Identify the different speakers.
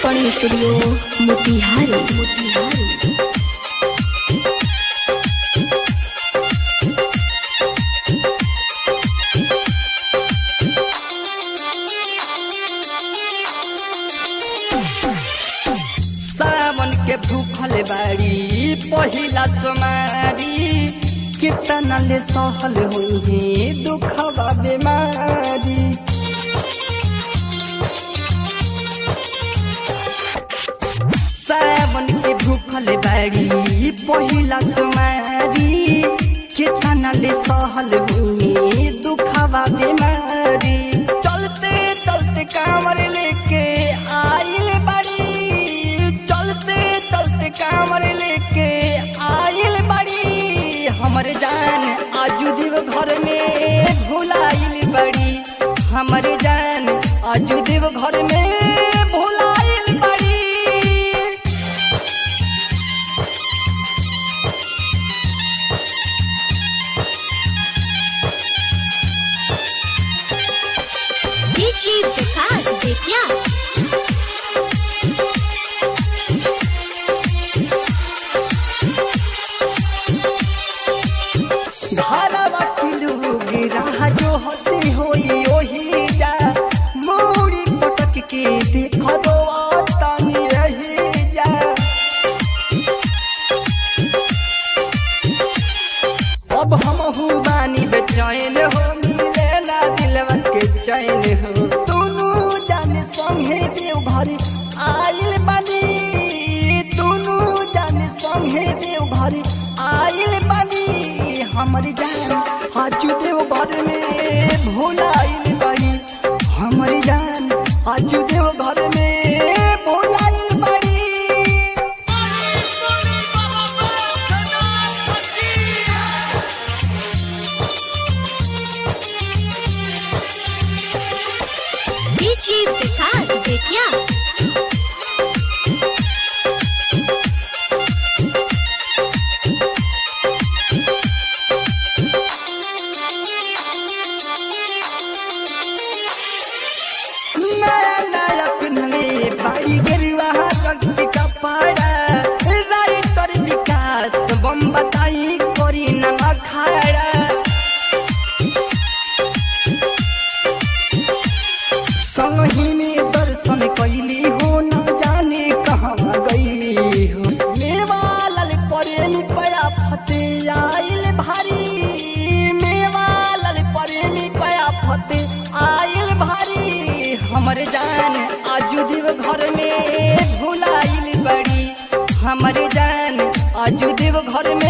Speaker 1: recording studio Motihari Motihari
Speaker 2: सावन के भूखल बाड़ी पहिला सोमारी कितना ले सहल होई दुखवा बीमारी सावन के भूखल बाड़ी पहिला सोमारी कितना ले सहल होई दुखवा बीमारी चलते चलते कांवर लेके आइल बाड़ी चलते चलते कांवर लेके आइल बाड़ी हमर जान आजू देव घर में भुलाइल बड़ी हमर जान आजू देव घर में भुलाइल बड़ी
Speaker 1: डीजी विकास बेतिया
Speaker 2: घरवा के लोग राह जो होती होई ओही जा मूड़ी पटक के देखो तनी रही जा अब हम बानी बेचैन हो मिले ना दिलवा के चैन हो दोनों जाने संगे देव घर आइल बानी दोनों जाने संगे देव घर आइल बानी हमर जान हाजू देव घर में भुलाइल बानी हमर जान हाजू देव घर में भुलाइल बानी
Speaker 1: डीजी विकास बेतिया
Speaker 2: नया नया पिन्हले बाड़ी गेरुआ रंग के कपड़ा राइटर विकास बम बताई करी न अखाड़ा संगी में दर्शन कैली हो न जाने कहाँ गई हो मेवा लाल प्रेमी पया फते आइल भारी मेवा लाल प्रेमी पया फते आइल भारी हमर जान आजू देव घर में भुलाइल बड़ी हमर जान आजू देव घर में